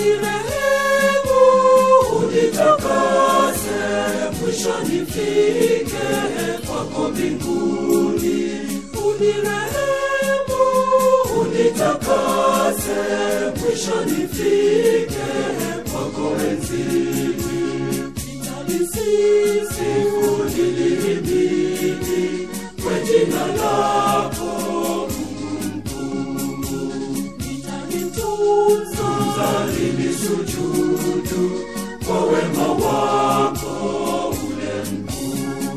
unirehemu, unitakase, mwisho nifike kwako mbinguni. Unirehemu, unitakase, mwisho nifike kwako enzini. Nitalisifu nilihimidi kwa jina lako nitalitunza nilisujudu kwa wema wako ule mkuu.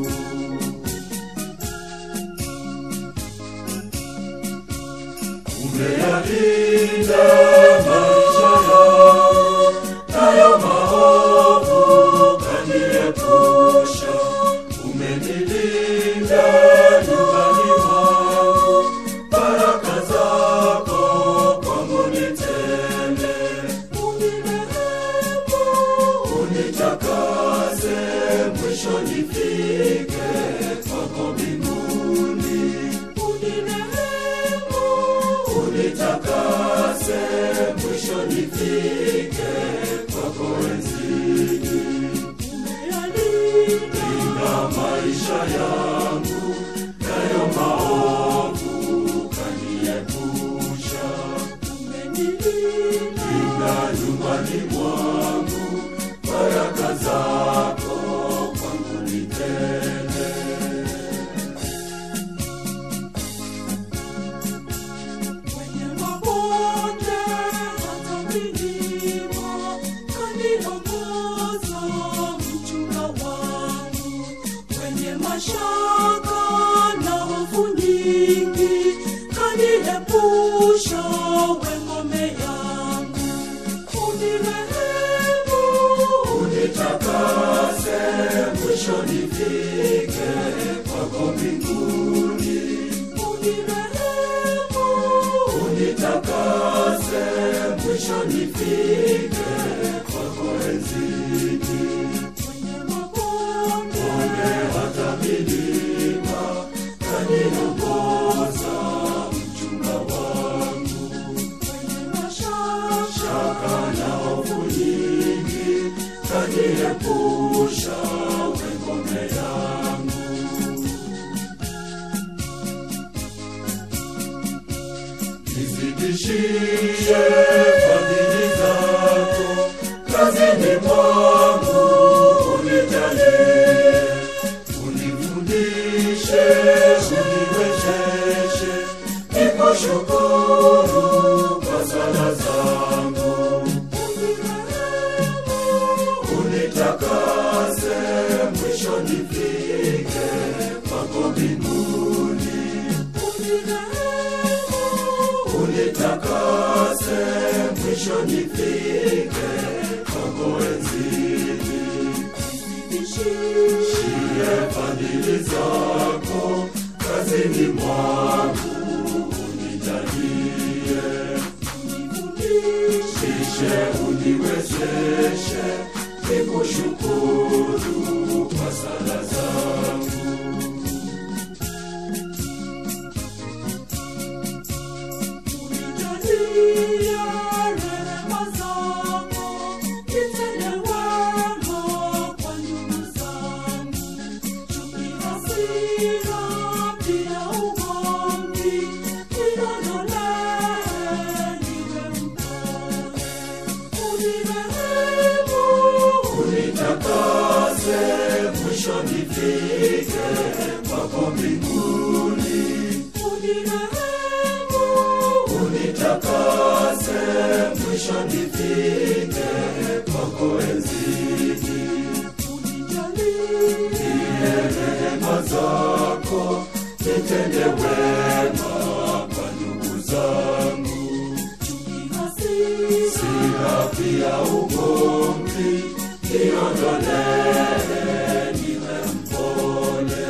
Umeyalinda maisha yangu nayo maovu kaniepusha. Umenilinda nyumbani mwangu, baraka zako kwangu ni tele. Unirehemu, unitakase, mwisho nifike kwako mbinguni. Unirehemu, unitakase, mwisho nifike kwako enzini. Umeyalinda maisha yangu, nayo maovu kaniepusha. Umenilinda nyumbani mwangu, baraka zako kwangu ni tele. Kwenye mabonde hata milima, kaniongoza mchunga wangu. Kwenye mashaka na hofu nyingi, kaniepusha we ngome yangu. Unirehemu, unitakase, mwisho nifike kwako mbinguni. Unirehemu, unitakase, mwisho nifike kwako enzini. Kwenye mabonde hata milima, kaniongoza mchunga wangu. Kwenye mashaka na hofu nyingi, kaniepusha we ngome yangu. Nizidishie fadhili zako kazini mwangu, unijalie, unifundishe, uniwezeshe, nikushukuru kwa sala zangu. Unitakase, mwisho nifike kwako mbinguni. Unitakase, mwisho nifike kwako enzini. Shie fadhili zako kazini mwangu, unijalie, unifundishe, uniwezeshe, nikushukuru kwa sala zangu. Unijalie rehema zako, nitende wema kwa ndugu zangu. Chuki, hasira, pia ugomvi, niondolee niwe mpole. Unirehemu, unitakase, mwisho nifike kwako mbinguni. Unirehemu, unitakase, mwisho nifike kwako enzini. Unijalie rehema zako, nitende wema kwa ndugu zangu. Sina pia ugomvi, niondolee niwe mpole.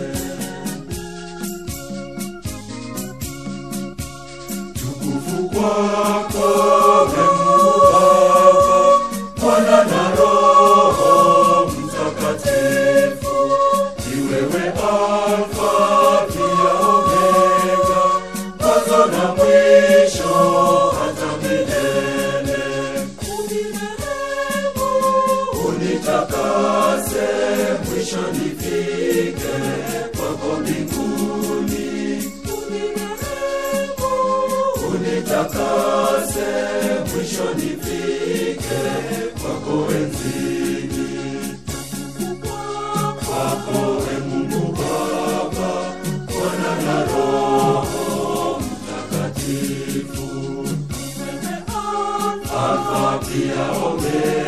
Tukufu kwako we Mungu Baba, Mwana na Roho Mtakatifu. Ni wewe Alfa pia Omega, mwanzo na mwisho hata milele. mwisho nifike kwako mbinguni unitakase mwisho nifike kwako enzini kwako e mungu baba mwana na roho mtakatifu alfa pia omega